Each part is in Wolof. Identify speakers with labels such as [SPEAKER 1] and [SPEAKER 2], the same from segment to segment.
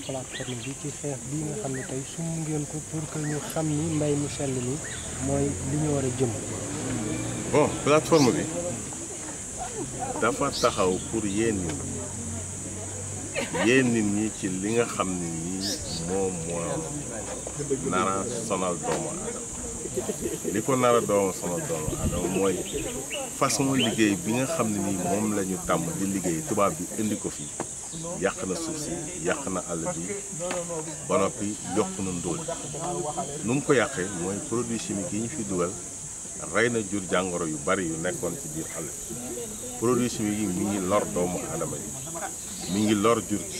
[SPEAKER 1] plateforme bi ci xeex bii nga xam ne tey sum ngeen ko pour que ñu xam ni mbay mu sell mi mooy li ñu war a jëm.
[SPEAKER 2] bon plateforme bi dafa taxaw pour yéen nit ñi yéen nit ñi ci li nga xam ne nii moom moo nara sonal doomu aadama li ko nara doomu sonal doomu aadama mooy façon liggéey bi nga xam ne nii moom la ñu tàmm di liggéey tubaab bi indi ko fii yàq na suuf si yàq na àll bi ba noppi yokk na ndóol nu mu ko yàqee mooy produit chimique yi ñu fi dugal rey na jur jàngoro yu bari yu nekkoon ci biir àll bi produit chimique yi mi ngi lor doomu aadama yi mi ngi lor jur gi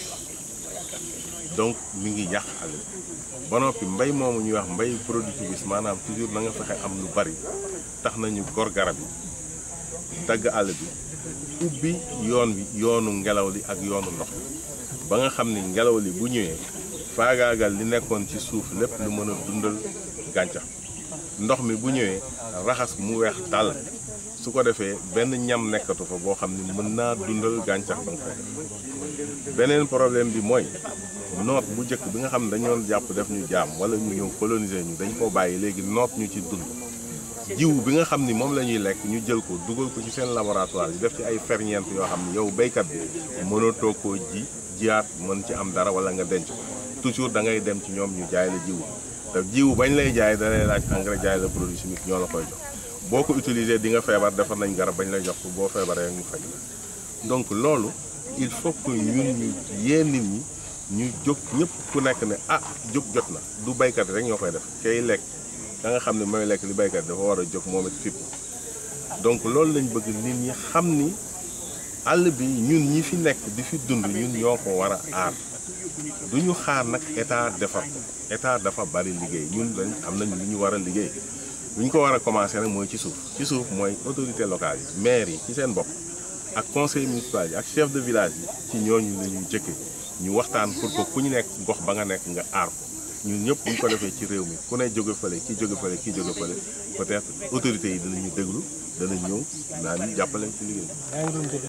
[SPEAKER 2] donc mi ngi yàq àll bi ba noppi mbay moomu ñuy wax mbay productiviste maanaam toujours na nga fexe am lu bari tax nañu gor garab yi dagg àll bi ubbi yoon wi yoonu ngelaw li ak yoonu ndox mi ba nga xam ni ngelaw li bu ñëwee faagaagal li nekkoon ci suuf lépp lu mën a dundal gàncax ndox mi bu ñëwee raxas mu weex tàll su ko defee benn ñam nekkatu fa boo xam ni mën naa dundal gàncax ba nga fay def beneen problème bi mooy noot bu njëkk bi nga xam ne dañoon jàpp def ñu jaam wala ñu ñëw coloniser ñu dañ ko bàyyi léegi noot ñu ci dund jiw bi nga xam ni moom la ñuy lekk ñu jël ko dugal ko ci seen laboratoire yi def ci ay ferñeent yoo xam ni yow béykat bi mënatoo koo ji jiyaat mën ci am dara wala nga denc ko toujours da ngay dem ci ñoom ñu jaay la jiw te jiw bañ lay jaay da lay laaj engrais jaay la produit chimique ñoo la koy jox boo ko utiliser di nga feebar defar nañ garab bañ lay jox ko boo feebaree ñu faj la donc loolu il faut que ñun ñu yee nit ñi ñu jóg ñëpp ku nekk ne ah jóg jot na du baykat rek ñoo koy def kay lekk da nga xam ne mooy lekk li baykat dafa war a jóg moom it fipp donc loolu lañ bëgg nit ñi xam ni àll bi ñun ñi fi nekk di fi dund ñun ñoo ko war a aar du ñu xaar nag état defar ko état dafa bari liggéey ñun lañ am nañ lu ñu war a liggéey bu ñu ko war a commencé nag mooy ci suuf ci suuf mooy autorité locale yi maire yi ci seen bopp ak conseil municipal yi ak chef de village yi ci ñooñu la ñuy jëkke ñu waxtaan pour que ku ñu nekk gox ba nga nekk nga aar ko ñun ñëpp bu ñu ko defee ci réew mi ku ne jóge fële kii jóge fële kii jóge fële peut-être autorités yi dinañu déglu danañ ñëw naa ñu jàppale ci liggéey
[SPEAKER 1] yaa ngi doon